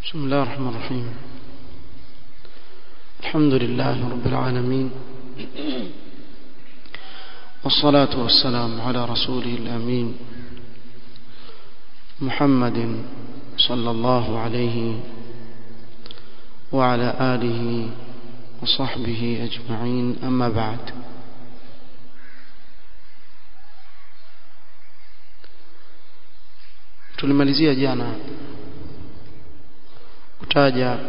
بسم الله الرحمن الرحيم الحمد لله رب العالمين والصلاة والسلام على رسوله الأمين محمد صلى الله عليه وعلى آله وصحبه أجمعين أما بعد tulimalizia jana kutaja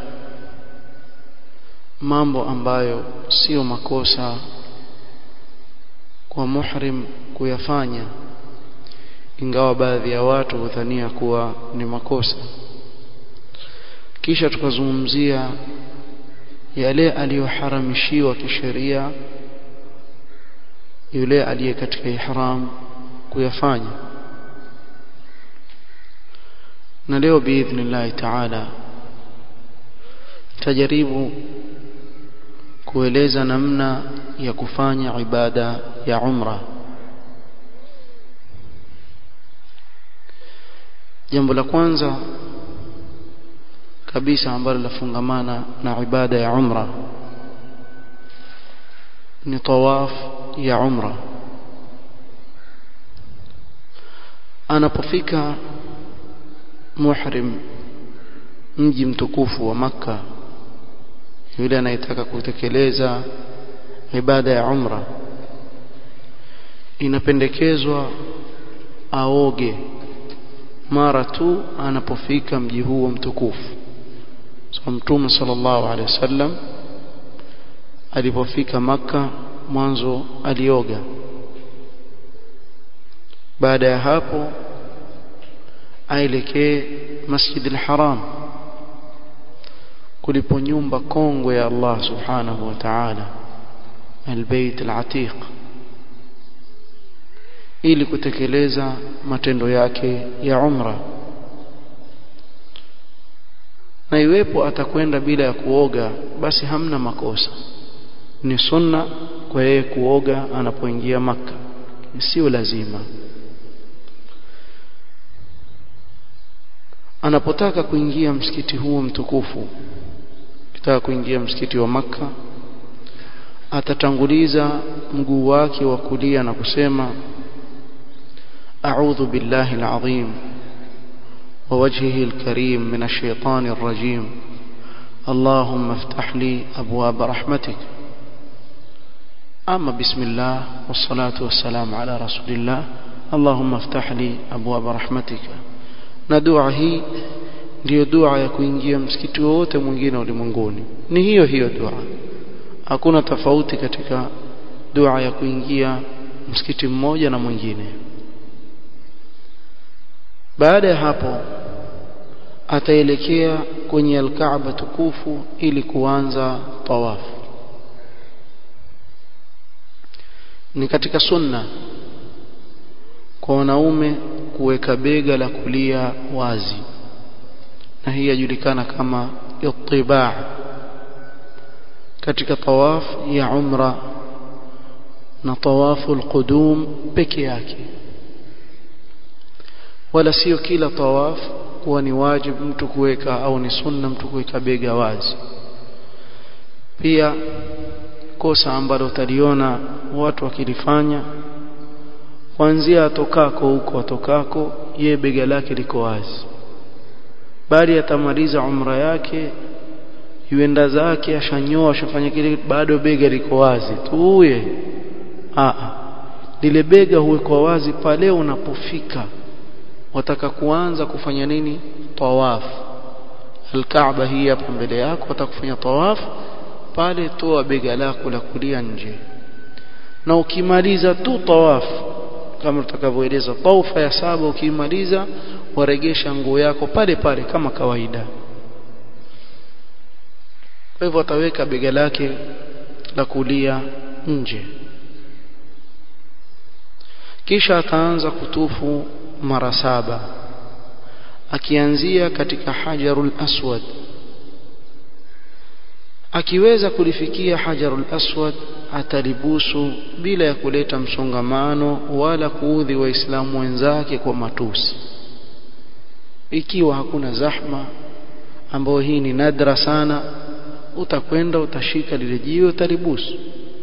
mambo ambayo sio makosa kwa muhrim kuyafanya ingawa baadhi ya watu hudhania kuwa ni makosa kisha tukazungumzia yale aliyoharamishiwa kisheria yule aliye katika ihram kuyafanya na leo biidhnillahi taala tajaribu kueleza namna ya kufanya ibada ya umra jambo la kwanza kabisa ambalo lafungamana na ibada ya umra ni tawaf ya umra anapofika muhrim mji mtukufu wa maka yule anayetaka kutekeleza ibada ya umra inapendekezwa aoge mara tu anapofika mji huo mtukufu so mtume sallallahu alaihi wasallam alipofika maka mwanzo alioga baada ya hapo aelekee Masjid al-Haram kulipo nyumba kongwe ya Allah subhanahu wa ta'ala al-Bait al-Atiq ili kutekeleza matendo yake ya umra na iwepo atakwenda bila ya kuoga basi hamna makosa ni sunna kwa yeye kuoga anapoingia maka sio lazima anapotaka kuingia msikiti huo mtukufu kitaka kuingia msikiti wa maka atatanguliza mguu wake wa kulia na kusema a'udhu billahi alazim wa wajhihi alkarim min ash-shaytani ar-rajim اللهم افتح لي ابواب رحمتك اما بسم الله والصلاه والسلام على رسول الله اللهم افتح لي ابواب رحمتك na dua hii ndiyo dua ya kuingia msikiti wote mwingine ulimwenguni ni hiyo hiyo dua hakuna tofauti katika dua ya kuingia msikiti mmoja na mwingine baada ya hapo ataelekea kwenye alkaaba tukufu ili kuanza tawafu ni katika sunna kwa wanaume kuweka bega la kulia wazi na hii yajulikana kama ittiba katika tawaf ya umra na tawafu alqudum peke yake wala sio kila tawaf kuwa ni wajibu mtu kuweka au ni sunna mtu kuweka bega wazi pia kosa ambalo utaliona watu wakilifanya kuanzia atokako huko atokako ye bega lake liko wazi bali atamaliza umra yake yuenda zake ashanyoa ashafanya kile bado bega liko wazi tuye a lile bega huwekwa wazi pale unapofika wataka kuanza kufanya nini tawaf alkaaba hii hapa mbele yako watakufanya tawaf pale toa bega lako la kulia nje na ukimaliza tu tawaf kama tutakavyoeleza taufa ya saba ukimaliza waregesha nguo yako pale pale kama kawaida kwa hivyo ataweka bega lake la kulia nje kisha ataanza kutufu mara saba akianzia katika hajarul aswad akiweza kulifikia hajarul aswad atalibusu bila ya kuleta msongamano wala kuudhi waislamu wenzake kwa matusi ikiwa hakuna zahma ambayo hii ni nadra sana utakwenda utashika lile jiwe utalibusu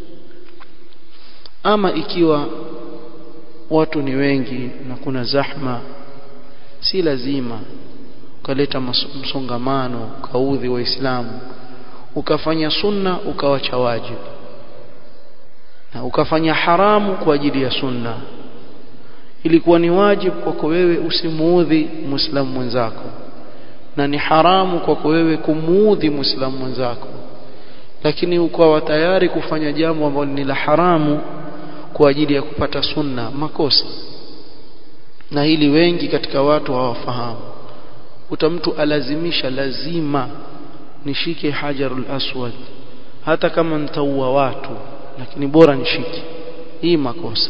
ama ikiwa watu ni wengi na kuna zahma si lazima ukaleta msongamano ukaudhi waislamu ukafanya sunna ukawacha wajibu na ukafanya haramu kwa ajili ya sunna ilikuwa ni wajibu kwako wewe usimuudhi muislamu mwenzako na ni haramu kwako wewe kumuudhi muislamu mwenzako lakini ukawa tayari kufanya jambo ambalo ni la haramu kwa ajili ya kupata sunna makosa na hili wengi katika watu hawafahamu uta mtu alazimisha lazima nishike hajarul aswad hata kama nitaua watu lakini bora nishike hii makosa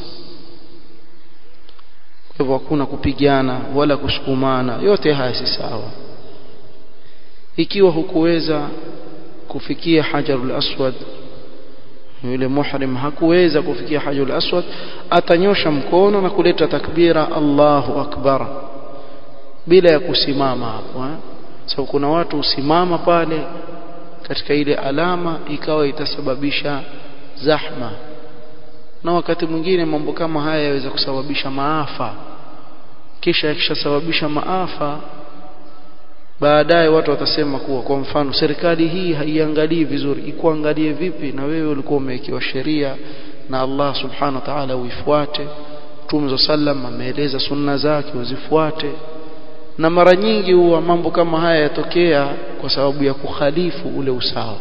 kwa hivyo hakuna kupigana wala kusukumana yote haya si sawa ikiwa hukuweza kufikia hajarul aswad yule muhrim hakuweza kufikia hajarul aswad atanyosha mkono na kuleta takbira Allahu akbar bila ya kusimama hapo eh? so kuna watu usimama pale katika ile alama ikawa itasababisha zahma na wakati mwingine mambo kama haya yaweza kusababisha maafa kisha yakishasababisha maafa baadaye watu watasema kuwa kwa mfano serikali hii haiangalii vizuri ikuangalie vipi na wewe ulikuwa umewekewa sheria na Allah subhanahu wa ta'ala uifuate Mtume sallam ameeleza sunna zake uzifuate na mara nyingi huwa mambo kama haya yatokea kwa sababu ya kukhalifu ule usawa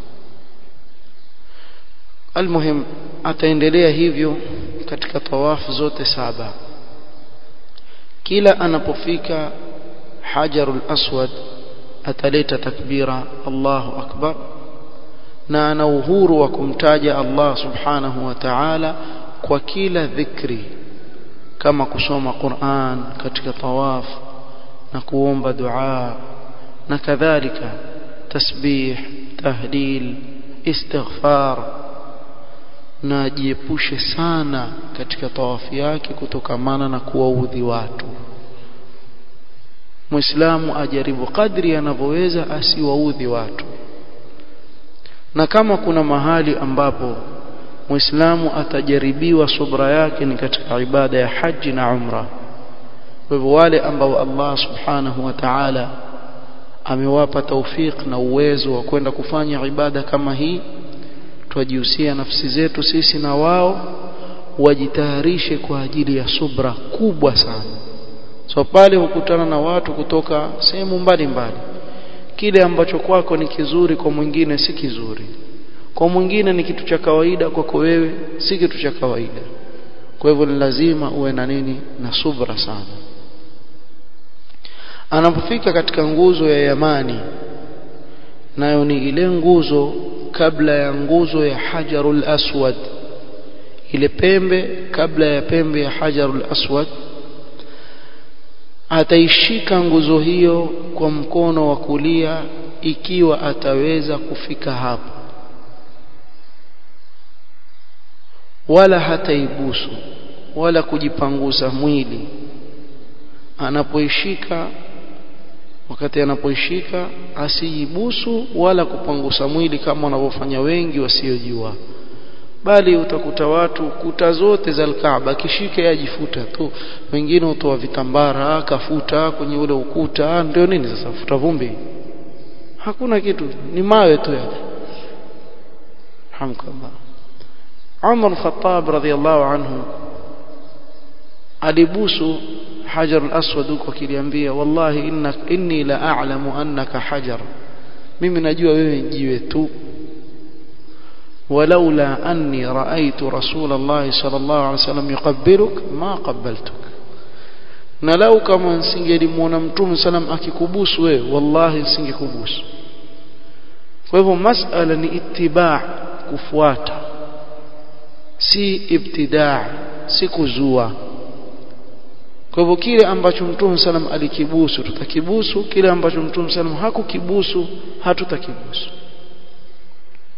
almuhim ataendelea hivyo katika tawafu zote saba kila anapofika hajarul aswad ataleta takbira Allahu akbar na ana uhuru wa kumtaja Allah subhanahu wa ta'ala kwa kila dhikri kama kusoma Qur'an katika tawaf na kuomba dua na kadhalika tasbih tahlil istighfar na ajiepushe sana katika tawafu yake kutokamana na kuwaudhi watu Muislamu ajaribu kadri anavyoweza asiwaudhi watu na kama kuna mahali ambapo Muislamu atajaribiwa subra yake ni katika ibada ya haji na umra kwa hivyo wale ambao Allah subhanahu wa ta'ala amewapa taufik na uwezo wa kwenda kufanya ibada kama hii tuwajihusia nafsi zetu sisi na wao wajitayarishe kwa ajili ya subra kubwa sana so pale hukutana na watu kutoka sehemu mbalimbali kile ambacho kwako ni kizuri kwa mwingine si kizuri kwa mwingine ni kitu cha kawaida kwako wewe si kitu cha kawaida kwa hivyo ni lazima uwe na nini na subra sana anapofika katika nguzo ya yamani nayo ni ile nguzo kabla ya nguzo ya hajarul aswad ile pembe kabla ya pembe ya hajarul aswad ataishika nguzo hiyo kwa mkono wa kulia ikiwa ataweza kufika hapo wala hataibusu wala kujipanguza mwili anapoishika wakati anapoishika asiibusu wala kupangusa mwili kama wanavyofanya wengi wasiojua bali utakuta watu kuta zote za Kaaba kishike yajifuta tu wengine utoa vitambara kafuta kwenye ule ukuta ndio nini sasa futa vumbi hakuna kitu ni mawe tu yale hamkallah Umar Khattab radhiallahu anhu alibusu hajar al-aswad huko akiliambia wallahi innak inni la a'lamu annaka hajar mimi najua wewe jiwe tu ولولا أني رأيت رسول الله صلى الله عليه وسلم يقبلك ما قبلتك na lau kama nisingelimuona mtume salam akikubusu wewe wallahi nisingekubusu kwa hivyo masala ni itibaa kufuata si ibtidaa si kuzua kwa hivyo kile ambacho mtume salam alikibusu tutakibusu kile ambacho mtume salam hakukibusu hatutakibusu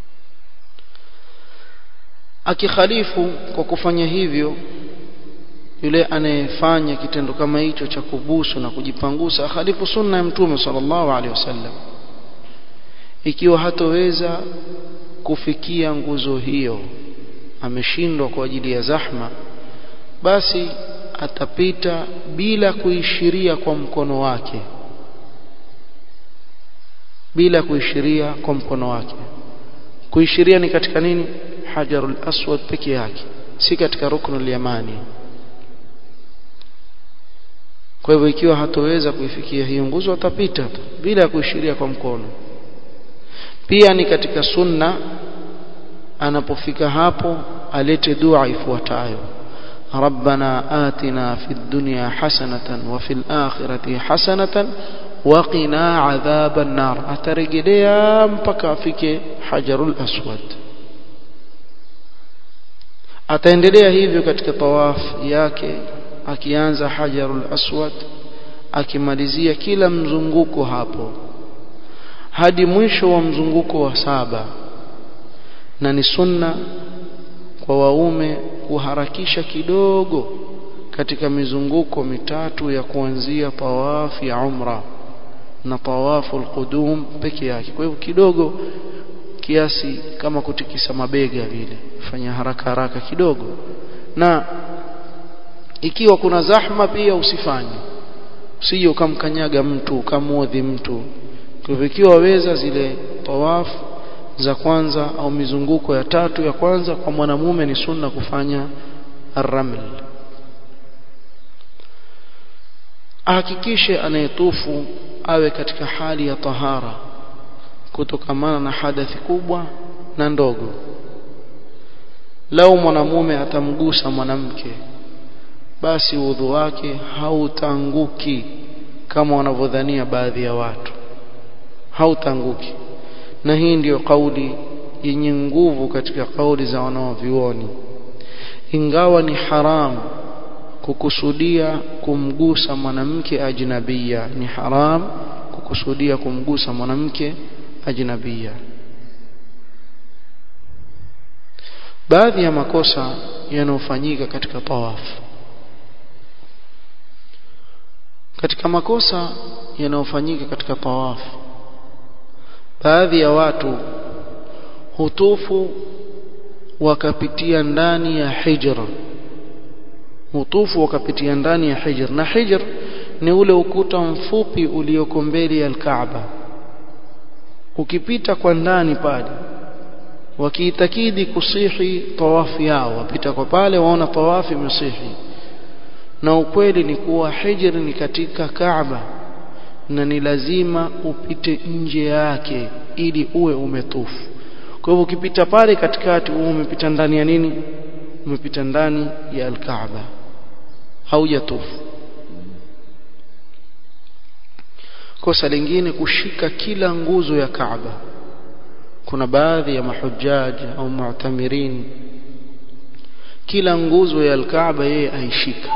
akikhalifu kwa kufanya hivyo yule anayefanya kitendo kama hicho cha kubusu na kujipangusa akhalifu sunna ya mtume sallallahu alaihi wasallam ikiwa hatoweza kufikia nguzo hiyo ameshindwa kwa ajili ya zahma basi atapita bila kuishiria kwa mkono wake bila kuishiria kwa mkono wake kuishiria ni katika nini hajarul aswad peke yake si katika ruknul yamani kwa hivyo ikiwa hatoweza kuifikia hiyo nguzo atapita tu bila ya kuishiria kwa mkono pia ni katika sunna anapofika hapo alete dua ifuatayo ربنا آتنا في الدنيا حسنة وفي الآخرة حسنة وقنا عذاب النار أترجليا mpaka afike hajarul aswad ataendelea hivyo katika tawaf yake akianza hajarul aswad akimalizia kila mzunguko hapo hadi mwisho wa mzunguko wa saba na ni sunna kwa waume kuharakisha kidogo katika mizunguko mitatu ya kuanzia tawafu ya umra na tawafu alqudum peke yake kwa hivyo kidogo kiasi kama kutikisa mabega vile fanya haraka haraka kidogo na ikiwa kuna zahma pia usifanye usije ukamkanyaga mtu ukamuodhi mtu kwa hivyo ikiwa waweza zile tawafu za kwanza au mizunguko ya tatu ya kwanza kwa mwanamume ni sunna kufanya arraml ahakikishe anayetufu awe katika hali ya tahara kutokamana na hadathi kubwa na ndogo lau mwanamume atamgusa mwanamke basi udhu wake hautanguki kama wanavyodhania baadhi ya watu hautanguki na hii ndiyo kauli yenye nguvu katika kauli za wanaovioni ingawa ni haramu kukusudia kumgusa mwanamke ajnabia ni haram kukusudia kumgusa mwanamke ajnabia baadhi ya makosa yanayofanyika katika tawafu katika makosa yanayofanyika katika tawafu baadhi ya watu hutufu wakapitia ndani ya hijra hutufu wakapitia ndani ya hijr na hijr ni ule ukuta mfupi ulioko mbele ya al-Kaaba ukipita kwa ndani pale wakiitakidi kusihi tawafu yao wapita kwa pale waona tawafu imesihi na ukweli ni kuwa hijr ni katika Kaaba na ni lazima upite nje yake ili uwe umetufu kwa hivyo ukipita pale katikati uwe umepita ndani ya nini umepita ndani ya al-Kaaba haujatufu kosa lingine kushika kila nguzo ya Kaaba kuna baadhi ya mahujaji au mu'tamirin kila nguzo ya al-Kaaba yeye aishika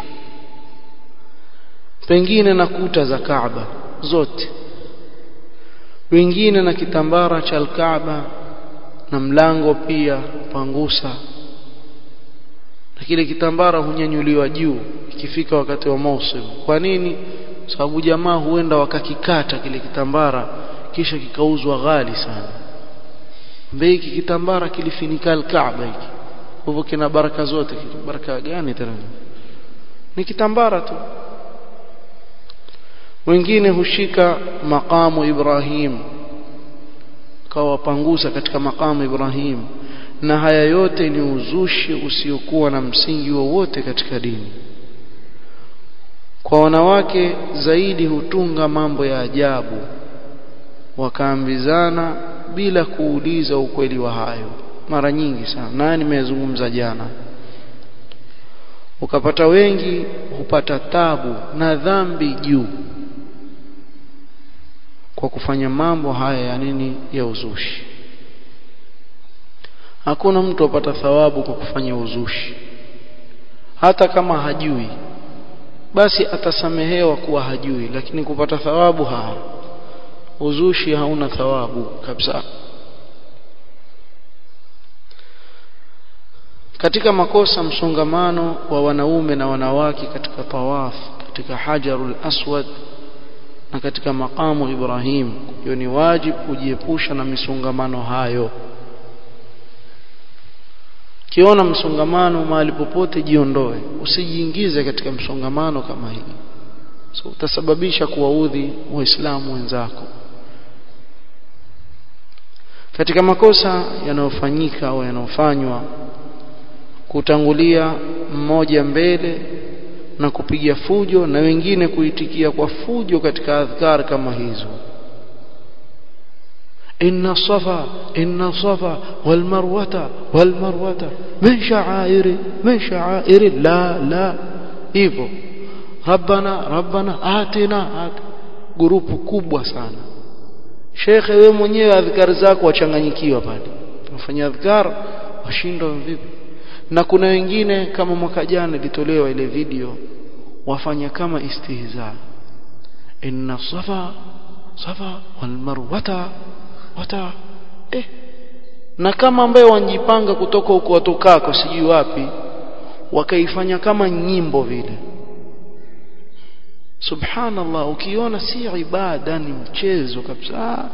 pengine na kuta za Kaaba zote wengine na kitambara cha al-Kaaba na mlango pia pangusa na kile kitambara hunyanyuliwa juu ikifika wakati wa mausim kwa nini sababu jamaa huenda wakakikata kile kitambara kisha kikauzwa ghali sana mbei kitambara kilifinika al-Kaaba hiki hivyo kina baraka zote baraka gani tena ni kitambara tu wengine hushika makamu Ibrahim kawapangusa katika makamu Ibrahim na haya yote ni uzushi usiokuwa na msingi wowote katika dini kwa wanawake zaidi hutunga mambo ya ajabu wakaambizana bila kuuliza ukweli wa hayo mara nyingi sana naye nimezungumza jana ukapata wengi hupata tabu na dhambi juu kwa kufanya mambo haya ya nini ya uzushi hakuna mtu apata thawabu kwa kufanya uzushi hata kama hajui basi atasamehewa kuwa hajui lakini kupata thawabu haa uzushi hauna thawabu kabisa katika makosa msongamano wa wanaume na wanawake katika tawaf katika hajarul aswad na katika maqamu Ibrahim hiyo ni wajibu kujiepusha na misongamano hayo kiona msongamano mahali popote jiondoe usijiingize katika msongamano kama hii so utasababisha kuwaudhi waislamu wenzako katika makosa yanayofanyika au yanayofanywa kutangulia mmoja mbele na kupiga fujo na wengine kuitikia kwa fujo katika adhkar kama hizo inna safa inna safa wal marwata wal marwata min sha'airi min sha'airi la la hivyo rabbana rabbana atina at grupu kubwa sana shekhe wewe mwenyewe adhkar zako wachanganyikiwa pale tunafanya adhkar washindwa vipi na kuna wengine kama mwaka jana ilitolewa ile video wafanya kama istihza inna safa safa wal marwata wata eh na kama ambaye wanjipanga kutoka huko watokako sijui wapi wakaifanya kama nyimbo vile subhanallah ukiona si ibada ni mchezo kabisa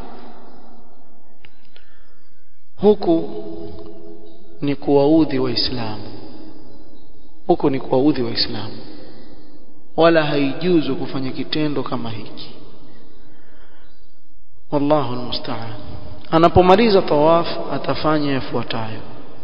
huku ni kuwaudhi waislamu huko ni kuwaudhi waislamu wala haijuzu kufanya kitendo kama hiki wallahu almusta'an anapomaliza tawaf atafanya yafuatayo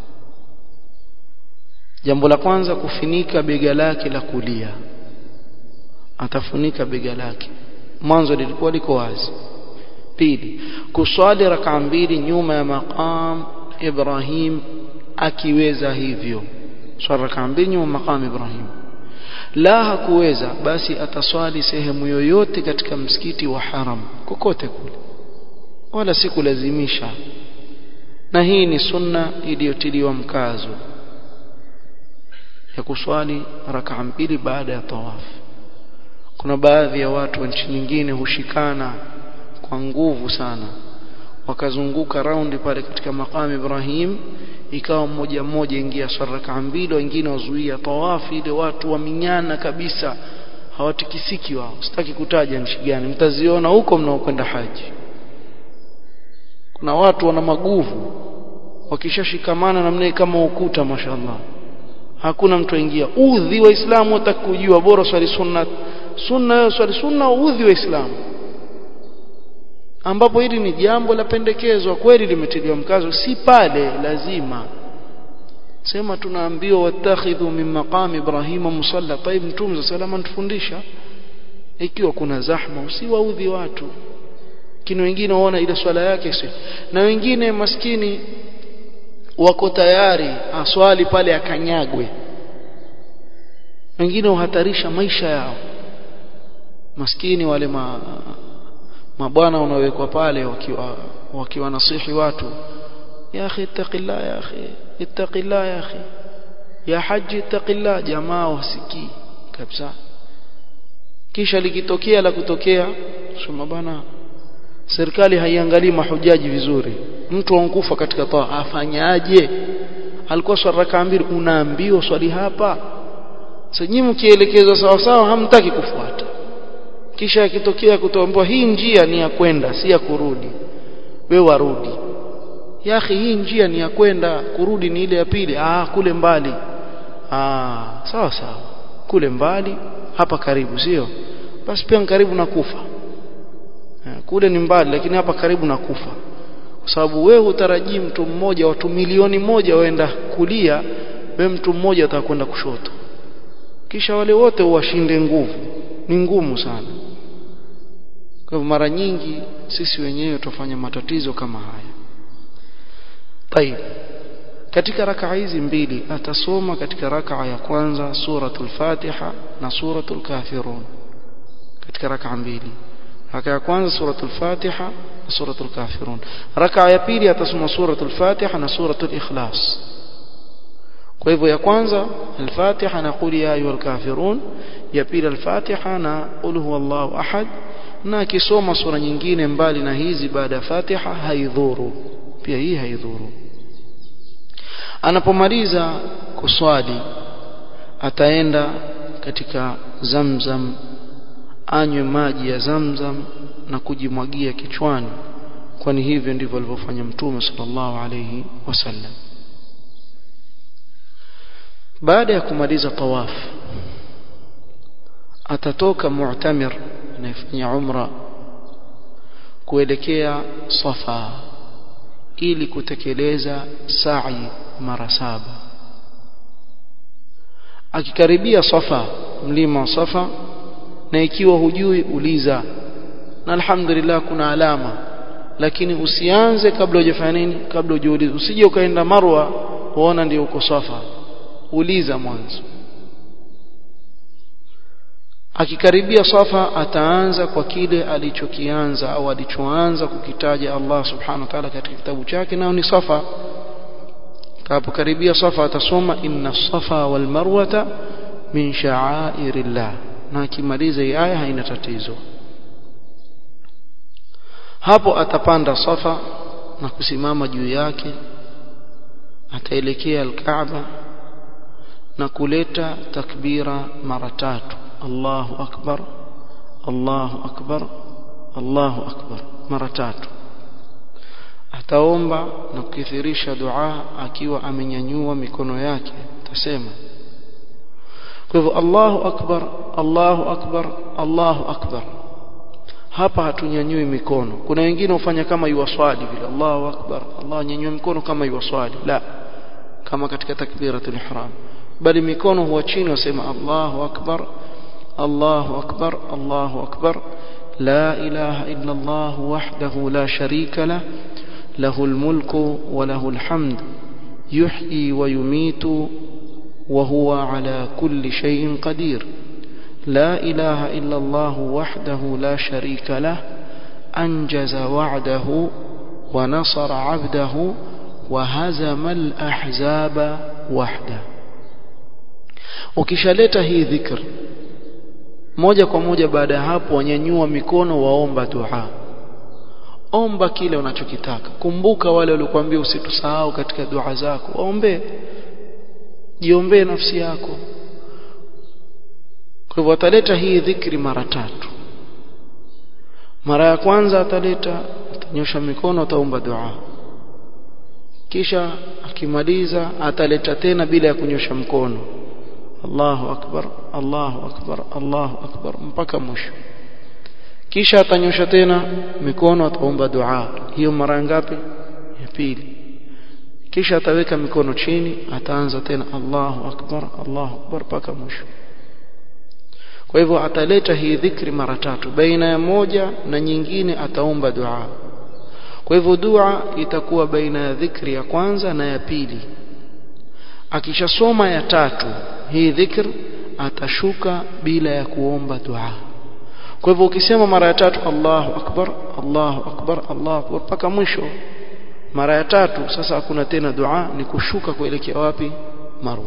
jambo la kwanza kufinika bega lake la kulia atafunika bega lake mwanzo lilikuwa liko wazi pili kuswali rakaa mbili nyuma ya maqam Ibrahim akiweza hivyo swali rakaa mbili nyuma maqam Ibrahim la hakuweza basi ataswali sehemu yoyote katika msikiti wa haram kokote kule wala si kulazimisha na hii ni sunna iliyotiliwa mkazo ya kuswali rakaa mbili baada ya tawafu kuna baadhi ya watu wa nchi nyingine hushikana kwa nguvu sana wakazunguka raundi pale katika maqam Ibrahim ikawa mmoja mmoja ingia saraka mbili wengine wazuia tawafi ile watu waminyana kabisa hawatikisiki wao sitaki kutaja nchi gani mtaziona huko mnaokwenda haji kuna watu wana maguvu wakishashikamana namna kama ukuta mashallah hakuna mtu aingia udhi waislamu watakujua bora swali sunna sunna yo swali sunna udhi waislamu ambapo hili ni jambo la pendekezwa kweli limetiliwa mkazo si pale lazima sema tunaambiwa watakhidhu min maqam ibrahima musalla taib mtume salama tufundisha ikiwa kuna zahma usiwaudhi watu lakini wengine waona ile swala yake si na wengine maskini wako tayari aswali pale akanyagwe wengine uhatarisha maisha yao maskini wale ma mabwana wanaowekwa pale wakiwa wakiwa nasihi watu ya akhi ittaqillah ya akhi ittaqillah ya akhi ya haji ittaqillah jamaa wasikii kabisa kisha likitokea la kutokea sema bana serikali haiangalii mahujaji vizuri mtu ankufa katika taa afanyaje alikuwa swali raka mbili unaambiwa swali hapa sasa nyinyi mkielekezwa sawa sawa hamtaki kufuata kisha akitokea kutoambiwa hii njia ni ya kwenda si ya kurudi we warudi ya akhi hii njia ni ya kwenda kurudi ni ile ya pili ah kule mbali ah sawa sawa kule mbali hapa karibu sio basi pia karibu na kufa kule ni mbali lakini hapa karibu na kufa kwa sababu wewe utarajii mtu mmoja watu milioni moja waenda kulia wewe mtu mmoja atakwenda kushoto kisha wale wote uwashinde nguvu ni ngumu sana kwa hivyo mara nyingi sisi wenyewe tufanya matatizo kama haya طيب katika rakaa hizi mbili atasoma katika rakaa ya kwanza suratul Fatiha na suratul Kafirun katika rakaa mbili raka ya kwanza suratul Fatiha na suratul Kafirun raka ya pili atasoma suratul Fatiha na suratul Ikhlas kwa hivyo ya kwanza al-Fatiha na qul ya ayyuhal kafirun ya pili al-Fatiha na qul huwallahu ahad na akisoma sura nyingine mbali na hizi baada ya Fatiha haidhuru pia hii haidhuru anapomaliza kuswali ataenda katika zamzam anywe maji ya zamzam na kujimwagia kichwani kwani hivyo ndivyo alivyofanya mtume sallallahu alayhi wasallam baada ya kumaliza tawaf atatoka mu'tamir anayefanya umra kuelekea safa ili kutekeleza sa'i mara saba akikaribia safa mlima wa safa na ikiwa hujui uliza na alhamdulillah kuna alama lakini usianze kabla hujafanya nini kabla hujiuliza usije ukaenda marwa uona ndio uko safa uliza mwanzo akikaribia safa ataanza kwa kile alichokianza au alichoanza kukitaja Allah subhanahu wa ta'ala katika kitabu chake nao ni safa kapokaribia safa atasoma inna safa wal marwata min sha'airillah na akimaliza hii aya haina tatizo hapo atapanda safa na kusimama juu yake ataelekea al-Kaaba na kuleta takbira mara tatu Allahu akbar Allahu akbar Allahu akbar mara tatu ataomba na kukithirisha dua akiwa amenyanyua mikono yake atasema kwa hivyo Allahu akbar Allahu akbar Allahu akbar hapa hatunyanyui mikono kuna wengine hufanya kama yuwaswali vile Allahu akbar Allah nyanyua mikono kama yuwaswali la kama katika takbiratul ihram bali mikono huwa chini wasema Allahu akbar Allahu akbar Allahu akbar la ilaha illa Allah wahdahu la sharika la له الملك وله الحمد يحيي ويميت وهو على كل شيء قدير لا إله إلا الله وحده لا شريك له أنجز وعده ونصر عبده وهزم الأحزاب وحده ukishaleta hii dhikr moja kwa moja baada ya hapo wanyanyua mikono waomba dua omba kile unachokitaka kumbuka wale waliokuambia usitusahau katika dua zako waombe jiombee nafsi yako kwa hivyo ataleta hii dhikri mara tatu mara ya kwanza ataleta atanyosha mikono ataomba dua kisha akimaliza ataleta tena bila ya kunyosha mkono Allahu akbar Allahu akbar Allahu akbar mpaka mwisho kisha atanyosha tena mikono ataomba dua hiyo mara ngapi ya pili kisha ataweka mikono chini ataanza tena Allahu akbar Allahu akbar mpaka mwisho kwa hivyo ataleta hii dhikri mara tatu baina ya moja na nyingine ataomba dua kwa hivyo dua itakuwa baina ya dhikri ya kwanza na ya pili akishasoma ya tatu hii dhikr atashuka bila ya kuomba dua kwa hivyo ukisema mara ya tatu Allahu akbar Allahu akbar Allahu akbar mpaka mwisho mara ya tatu sasa hakuna tena dua ni kushuka kuelekea wapi marwa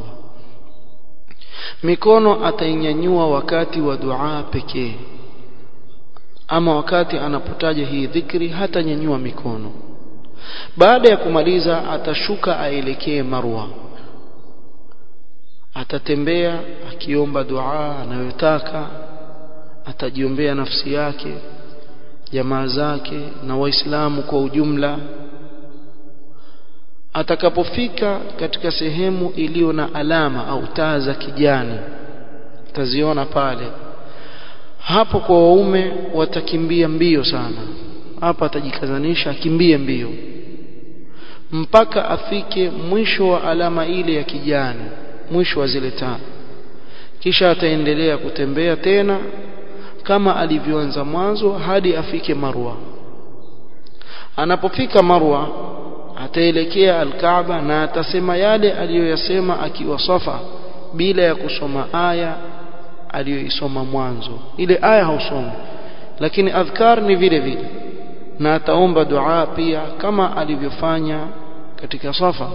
mikono atainyanyua wakati wa dua pekee ama wakati anapotaja hii dhikri hata nyanyua mikono baada ya kumaliza atashuka aelekee marwa atatembea akiomba dua anayotaka atajiombea nafsi yake jamaa zake na waislamu kwa ujumla atakapofika katika sehemu iliyo na alama au taa za kijani taziona pale hapo kwa waume watakimbia mbio sana hapa atajikazanisha akimbie mbio mpaka afike mwisho wa alama ile ya kijani mwisho wa zile taa kisha ataendelea kutembea tena kama alivyoanza mwanzo hadi afike Marwa anapofika Marwa ataelekea Al-Kaaba na atasema yale aliyoyasema akiwa Safa bila ya kusoma aya aliyoisoma mwanzo ile aya hausomi lakini adhkar ni vile vile na ataomba dua pia kama alivyofanya katika Safa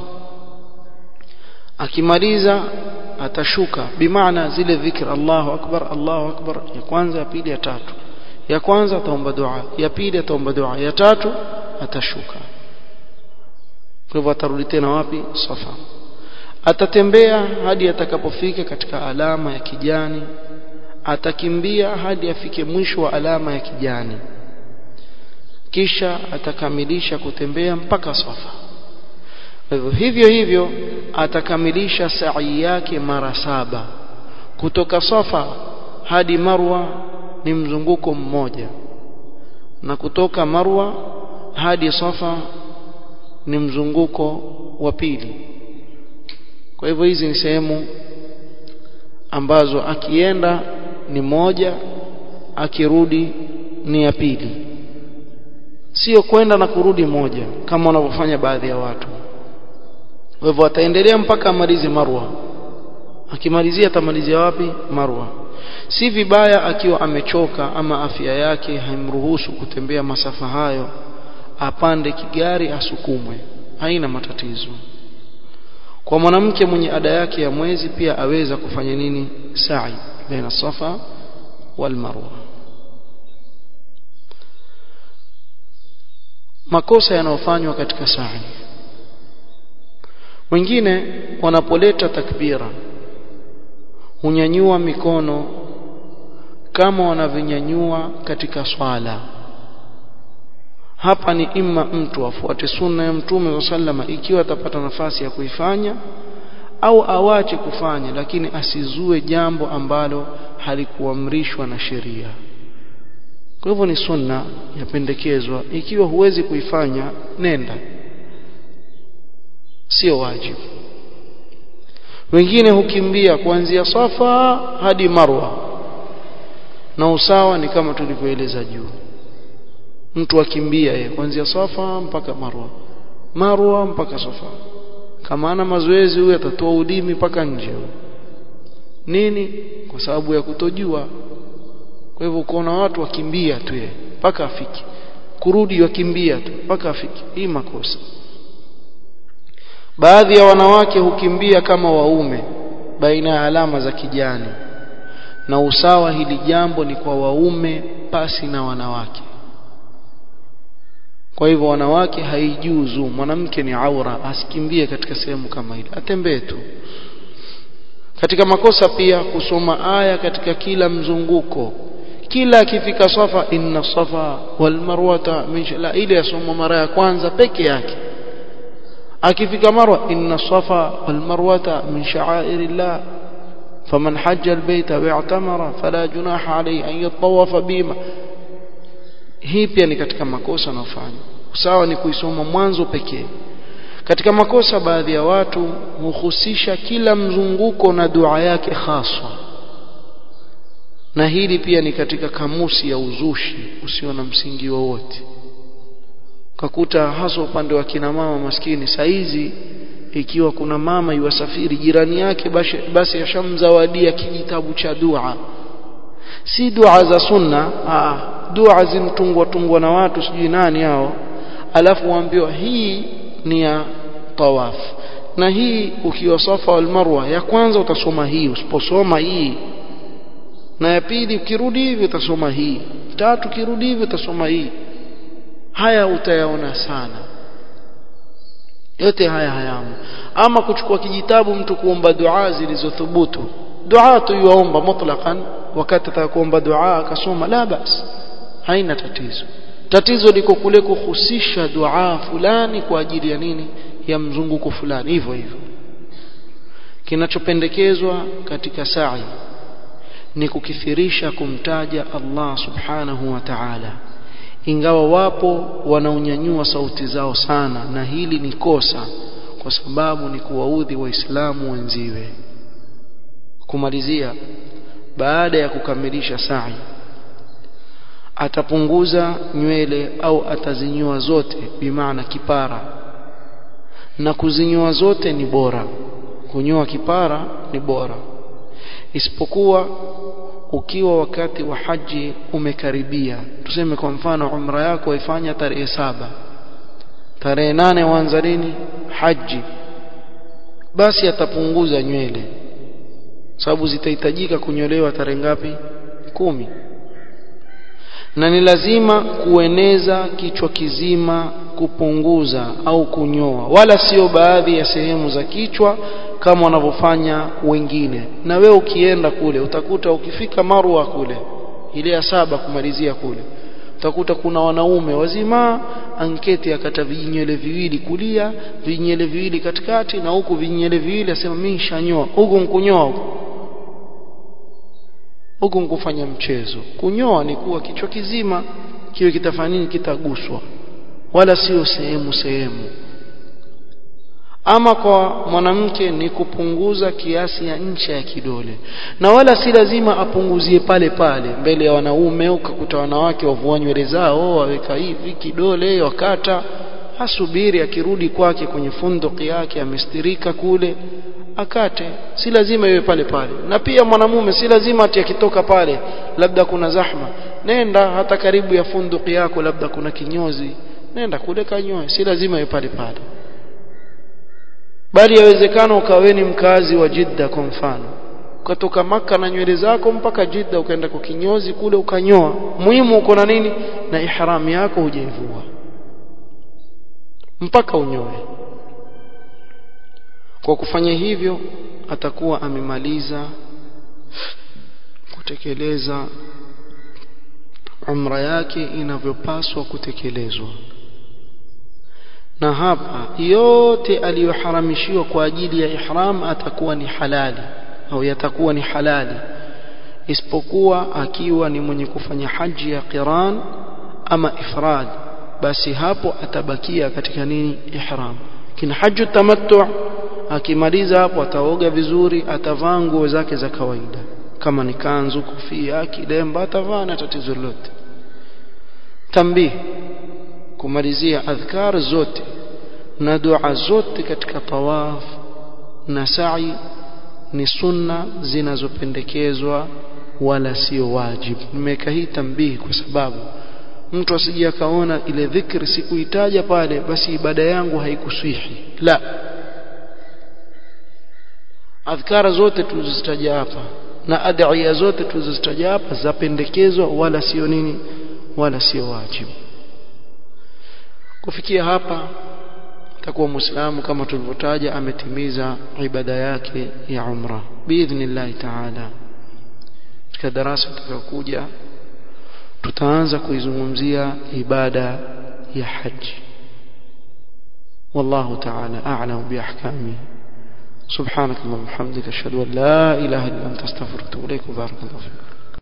akimaliza atashuka bimaana zile dhikr Allahu akbar Allahu akbar ya kwanza ya pili ya tatu ya kwanza ataomba dua ya pili ataomba dua ya tatu atashuka kwa hivyo atarudi tena wapi safa atatembea hadi atakapofika katika alama ya kijani atakimbia hadi afike mwisho wa alama ya kijani kisha atakamilisha kutembea mpaka safa hivyo hivyo hivyo atakamilisha sa'i yake mara saba kutoka safa hadi marwa ni mzunguko mmoja na kutoka marwa hadi safa ni mzunguko wa pili kwa hivyo hizi ni sehemu ambazo akienda ni moja akirudi ni ya pili sio kwenda na kurudi moja kama wanavyofanya baadhi ya watu kwa hivyo ataendelea mpaka amalize marwa akimalizia atamalizia wapi marwa si vibaya akiwa amechoka ama afya yake haimruhusu kutembea masafa hayo apande kigari asukumwe haina matatizo kwa mwanamke mwenye ada yake ya mwezi pia aweza kufanya nini sa'i baina safa wal marwa makosa yanayofanywa katika sa'i wengine wanapoleta takbira hunyanyua mikono kama wanavyonyanyua katika swala hapa ni imma mtu afuate sunna ya mtume sallama ikiwa atapata nafasi ya kuifanya au awache kufanya lakini asizue jambo ambalo halikuamrishwa na sheria kwa hivyo ni sunna yapendekezwa ikiwa huwezi kuifanya nenda sio wajibu wengine hukimbia kuanzia safa hadi marwa na usawa ni kama tulivyoeleza juu mtu akimbia yeye kuanzia safa mpaka marwa marwa mpaka safa kama ana mazoezi huyu atatoa ulimi mpaka nje nini kwa sababu ya kutojua kwa hivyo ukaona watu wakimbia tu yeye mpaka afiki kurudi wakimbia tu mpaka afiki hii makosa baadhi ya wanawake hukimbia kama waume baina ya alama za kijani na usawa hili jambo ni kwa waume pasi na wanawake kwa hivyo wanawake haijuzu mwanamke ni aura asikimbie katika sehemu kama ile atembee tu katika makosa pia kusoma aya katika kila mzunguko kila akifika safa inna safa wal marwata min la ile yasoma mara ya kwanza peke yake akifika marwa inna safa wal marwata min sha'airillah faman hajja albayta wa'tamara fala junaha alayhi an yatawafa bima hii pia ni katika makosa yanayofanya sawa ni kuisoma mwanzo pekee katika makosa baadhi ya watu huhusisha kila mzunguko na dua yake haswa na hili pia ni katika kamusi ya uzushi usio na msingi wowote kakuta hasa upande wa kina mama maskini saizi ikiwa kuna mama yuwasafiri jirani yake basi, basi ashamzawadia kijitabu cha dua si dua za sunna aa, dua zimtungwa tungwa na watu sijui nani hao alafu waambiwa hii ni ya tawaf na hii ukiwa safa wal marwa ya kwanza utasoma hii usiposoma hii na ya pili ukirudi hivi utasoma hii tatu ukirudi hivi utasoma hii haya utayaona sana yote haya hayamo ama kuchukua kijitabu mtu kuomba dua zilizothubutu dua tu yuomba mutlaqan wakati atakuomba dua akasoma la bas haina tatizo tatizo liko kule kuhusisha dua fulani kwa ajili ya nini ya mzunguko fulani hivyo hivyo kinachopendekezwa katika sa'i ni kukithirisha kumtaja Allah subhanahu wa ta'ala ingawa wapo wanaonyanyua sauti zao sana na hili ni kosa kwa sababu ni kuwaudhi waislamu wenziwe kumalizia baada ya kukamilisha sa'i atapunguza nywele au atazinyoa zote bimaana kipara na kuzinyoa zote ni bora kunyoa kipara ni bora isipokuwa ukiwa wakati wa haji umekaribia tuseme kwa mfano umra yako waifanya tarehe saba tarehe nane waanza lini haji basi atapunguza nywele sababu zitahitajika kunyolewa tarehe ngapi kumi na ni lazima kueneza kichwa kizima kupunguza au kunyoa wala sio baadhi ya sehemu za kichwa kama wanavyofanya wengine na wewe ukienda kule utakuta ukifika Marwa kule ile ya saba kumalizia kule utakuta kuna wanaume wazima anketi akata vinywele viwili kulia vinywele viwili katikati na huku vinywele viwili asema mimi nishanyoa huku nkunyoa huku huku nkufanya mchezo kunyoa ni kuwa kichwa kizima kiwe kitafanya nini kitaguswa wala sio sehemu sehemu ama kwa mwanamke ni kupunguza kiasi ya ncha ya kidole na wala si lazima apunguzie pale pale mbele ya wanaume ukakuta wanawake wavua nywele zao waweka hivi kidole wakata asubiri akirudi kwake kwenye funduki yake amestirika kule akate si lazima iwe pale pale na pia mwanamume si lazima ati akitoka pale labda kuna zahma nenda hata karibu ya funduki yako labda kuna kinyozi nenda kule kanyoe si lazima iwe pale pale bali yawezekana ukaweni mkazi wa Jidda kwa mfano ukatoka maka na nywele zako mpaka Jidda ukaenda kwa kinyozi kule ukanyoa muhimu uko na nini na ihram yako hujaivua mpaka unyoe kwa kufanya hivyo atakuwa amemaliza kutekeleza umra yake inavyopaswa kutekelezwa na hapa yote aliyoharamishiwa kwa ajili ya ihram atakuwa ni halali au yatakuwa ni halali isipokuwa akiwa ni mwenye kufanya haji ya qiran ama ifrad basi hapo atabakia katika nini ihram kina haju tamattu akimaliza hapo ataoga vizuri atavaa nguo zake za kawaida kama ni kanzu kofia kilemba atavaa na tatizo lolote tambii kumalizia adhkar zote na dua zote katika tawaf na sa'i ni sunna zinazopendekezwa wala sio wajibu nimeweka hii tambihi kwa sababu mtu asije akaona ile dhikri sikuitaja pale basi ibada yangu haikuswihi la adhkara zote tulizozitaja hapa na adhiya zote tulizozitaja hapa zapendekezwa wala sio nini wala sio wajibu kufikia hapa takuwa muislamu kama tulivyotaja ametimiza ibada yake ya umra biidhnillah taala katika darasa tutakayokuja tutaanza kuizungumzia ibada ya haji والله تعالى أعلم بأحكامه سبحانك اللهم وبحمدك أشهد أن لا إله إلا أنت أستغفرك وأتوب إليك وبارك الله فيك